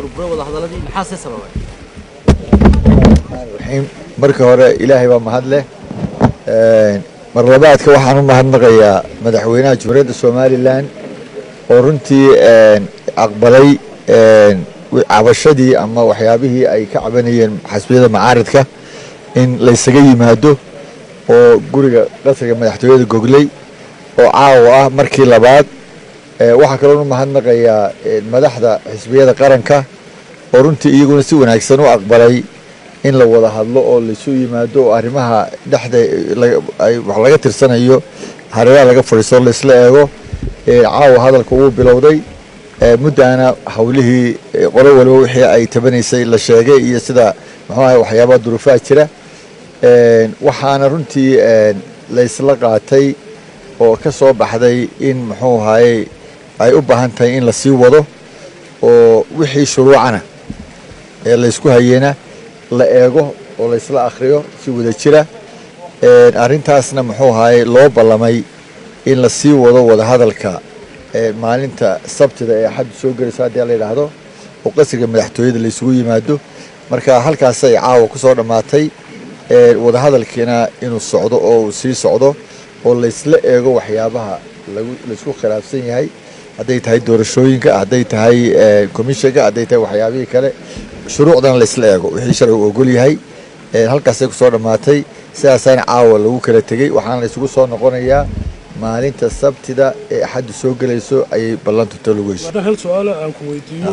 burburay wadahadaladii maxaa se sababay raxiim marka hore ilaahay baa mahad leh mar labaadka waxaan u mahadnaqayaa madaxweynaha jumhuuriyadda somalilan oo runtii aqbalay cabashadii ama waxyaabihii ay ka cabanayeen xasbiyada macaaridka in laysaga yimaado oo guriga qasriga madaxtooyada gogley oo caawa ah markii labaad waxaa kaloo u mahadnaqayaa madaxda xisbiyada qaranka oo runtii iyaguna si wanaagsan u aqbalay in la wada hadlo oo laysu yimaado oo arrimaha dhexda wax laga tirsanayo hareeraha laga fadhiisto laisla eego caawa hadalka wuu bilowday muddaana hawlihii qolo waliba wixii ay tabanaysay la sheegay iyo sida muxuu ahay waxyaabaha duruufaha jira waxaana runtii laysla qaatay oo ka soo baxday in muxuu ahaye ay u baahan tahay in lasii wado oo wixii shuruucana ee laysku hayena la eego oo laysla akhriyo si wada jira arrintaasna muxuu ahaye loo ballamay in lasii wado wadahadalka maalinta sabtida ee axaddu soo gelayso haddii la yidhaahdo oo qasriga madaxtooyada laysugu yimaado marka halkaasay caawa ku soo dhammaatay wadahadalkiina inuu socdo oo uu sii socdo oo laysla eego waxyaabaha laysku khilaafsan yahay hadday tahay doorashooyinka hadday tahay commissionka hadday tahay waxyaabihii kale shuruucdana laysla eego wixii sharcigu ogol yahay halkaasay kusoo dhammaatay sidaasaana caawa lagu kala tegey waxaana laysugu soo noqonayaa maalinta sabtida ee axaddu soo gelayso ayay ballantu talugeyso haddaan hal su-aalo aan ku weydiiyo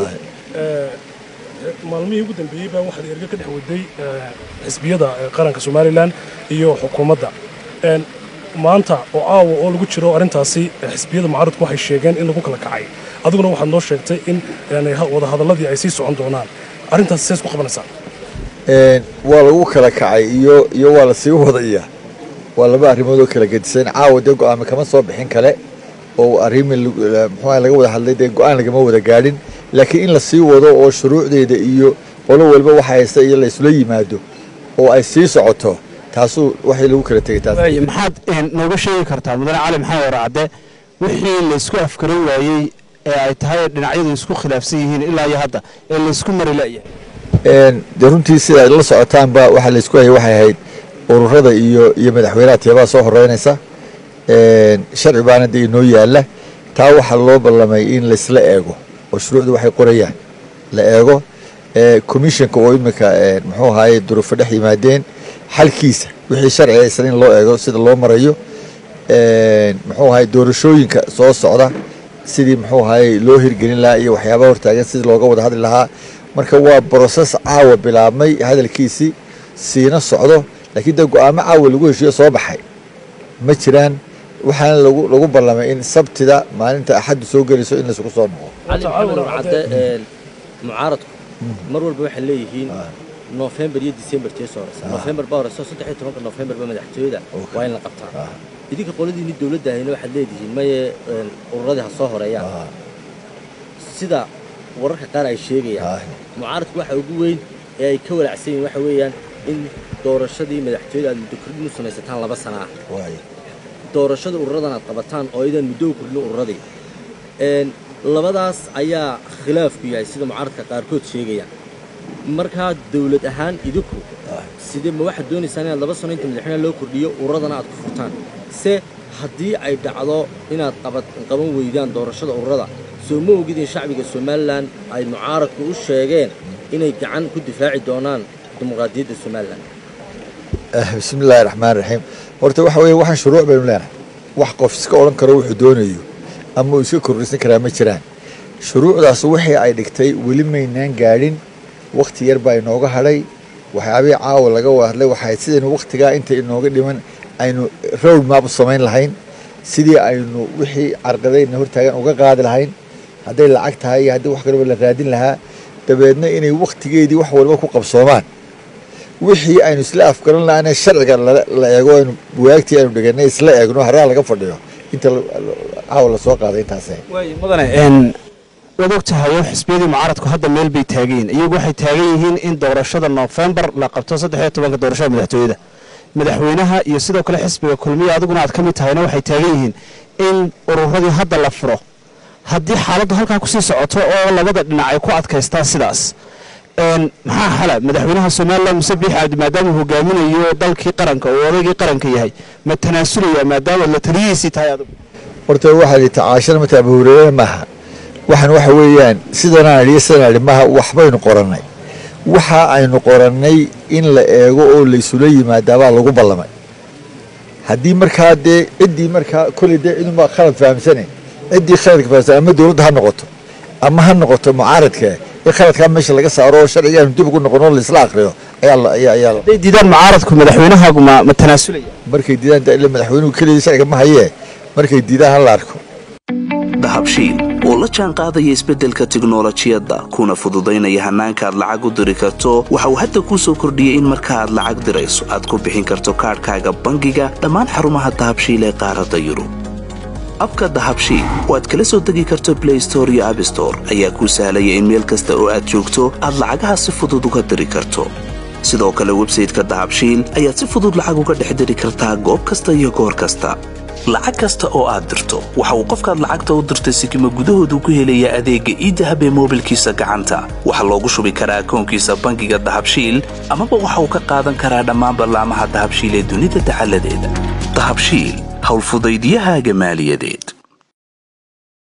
maalmihii ugu dambeeyey baa waxaad erga ka dhex waday xisbiyada qaranka somalilan iyo xukuumadda maanta oo caawa oo lagu jiro arrintaasi xisbiyada mucaaradku waxay sheegeen in lagu kala kacay adiguna waxaad noo sheegtay in wadahadaladii ay sii socon doonaan arrintaasi sees ku qabanaysaa waa lagu kala kacay iyo iyo waa lasii wadaya waa laba arrimood oo kala gedisan caawa dee go-aami kama soo bixin kale oo arrimi muxuuaha laga wada hadlay dee go-aan lagama wada gaadhin laakiin in lasii wado oo shuruucdeeda iyo qolo waliba waxa haysta iyo laysula yimaado oo ay sii socoto taasuu waxay lagu kala tegay taas maxaad nooga sheegi kartaa mudane cali maxamed waracde wixii laysku afkaran waayey ee ay tahay dhinacyadu isku khilaafsan yihiin ilaa iyo hadda ee laysku mari la'yahay dee runtii sida ay la socotaanba waxaa laysku hayay waxay ahayd ururada iyo iyo madaxweynaha teebaha soo horeynaysa sharci baana dee inoo yaalla taa waxaa loo ballamay in laysla eego oo shuruucda waxay qorayaan la eego commissionka oo iminka muxuu ahaye duruufo dhex yimaadeen xalkiisa wixii sharci aysan in loo eego sida loo marayo muxuu ahaye doorashooyinka soo socda sidii muxuu ahaye loo hirgelin lahaa iyo waxyaabaha hortaagan sidii looga wada hadli lahaa marka waa broses caawa bilaabmay hadalkiisii siina socdo laakiin dee go-aamo caawa lagu heshiiyo soo baxay ma jiraan waxaana lagu lagu ballamay in sabtida maalinta axaddu soo gelayso in laysugu soo noqo cali maxamed warcadde mucaaradku mar walba waxay leeyihiin nofembar iyo december tee soo horeysa nofembar baa horeysa saddex iyo tobanka nofembar ba madaxtooyada waa in la qabtaa idinka qoladiini dowladda ahayna waxaad leedihiin maye ururadii ha soo horeeyaan sida wararka qaar ay sheegayaan mucaaradku waxa ugu weyn ee ay ka walacsan yihin waxa weeyaan in doorashadii madaxtooyada aad muddo kordhin u samaysataan laba sana ah doorashada ururadan aad qabataan oo aydan muddo u kordhin ururadii labadaas ayaa khilaafku yahay sida mucaaradka qaarkood sheegayaan markaa dawlad ahaan idinku sidee ma waxaad doonaysaan inaad laba sano inta madaxweynaha loo kordhiyo ururadana aad ku furtaan se haddii ay dhacdo inaad qaban weydaan doorashada ururada soo ma ogid in shacbiga somalilan ay mucaaradku u sheegeen inay gacan ku difaaci doonaan dimuqraadiyadda somalilan bismi illaahi raxmaan raxiim horta waxa weeye waxaan shuruuc baynu leenahay wax qof iska odhan karo wuxuu doonayo ama uu iska kordhisan karaa ma jiraan shuruucdaas wixii ay dhigtay weli maynaan gaadhin wakhti yar baa inooga hadhay waxyaabihii caawa laga wada hadlay waxay sidaynu wakhtigaa inta inooga dhiman aynu road map u samayn lahayn sidii aynu wixii carqadayna hortaagan uga qaadi lahayn hadday lacag tahay iyo haddii wax kaleba la raadin lahaa dabeedna inay wakhtigeedii wax walba ku qabsoomaan wixii aynu isla afgaran lahaana sharciga la eego aynu buwaagtii aynu dhiganay isla eegno haraa laga fadhiyo inta caawa lasoo qaaday intaas mudane waad og tahay xisbiyadii mucaaradku hadda meel bay taagan yihiin iyagu waxay taagan yihiin in doorashada noofembar la qabto saddex iyo tobanka doorashada madaxtooyada madaxweynaha iyo sidoo kale xisbiga kulmiya adiguna aad ka mid tahayna waxay taagan yihiin in ururadii hadda la furo haddii xaaladdu halkaa kusii socoto oo labada dhinac ay ku adkaystaan sidaas maxaa xala madaxweynaha somalilan muse biix cabdi maadaama uu hogaaminayo dalkii qaranka oo odaygii qaranka yahay ma tanaasulaya maadaama la taliyihiisii tahay adigu horta waxaa li tacaashana mata abuhureerena maaha waxaan waxa weeyaan sidanaan idhi sidanaan idhi maaha waxbaynu qorannay waxa aynu qorannay in la eego oo laysula yimaadaabaa lagu ballamay haddii markaa dee ciddii markaa kolley dee cidunbaa khalad fahamsane ciddii khaladka fahamsan ama dowladda ha noqoto ama ha noqoto mucaaradka in khaladkaa meesha laga saaro oo sharciga aanu dib ugu noqono laisla akriyo ayaa ayaa hadday diidaan mucaaradku madaxweynahaagu ma ma tanaasulaya markay diidaan dee ila madaxweynuhu keligii sharciga ma hayee markay diidaan ha la arko dahabshiil oo la jaan qaadaya isbeddelka tiknolojiyadda kuna fududaynaya hannaanka aad lacag u diri karto waxa uu hadda kuu soo kordhiyey in marka aad lacag dirayso aad ku bixin karto kaadhkaaga bangiga dhammaan xarumaha dahabshiil ee qaaradda yurub abka dahabshiil oo aad kala soo degi karto blay store iyo abstore ayaa kuu sahlaya in meel kasta oo aad joogto aad lacagaha si fudud uga diri karto sidoo kale websayteka dahabshiil ayaad si fudud lacag uga dhex diri kartaa goob kasta iyo goor kasta lacag kasta oo aad dirto waxa uu qofkaad lacagta u dirtay sikima gudahoodu ku helayaa adeegga iidahab ee moobilkiisa gacanta waxaa loogu shubi karaa akoonkiisa bangiga dahabshiil amaba waxa uu ka qaadan karaa dhammaan ballaamaha dahabshiil ee dunida dacaladeeda dahabshiil howlfudaydiyahaaga maaliyadeed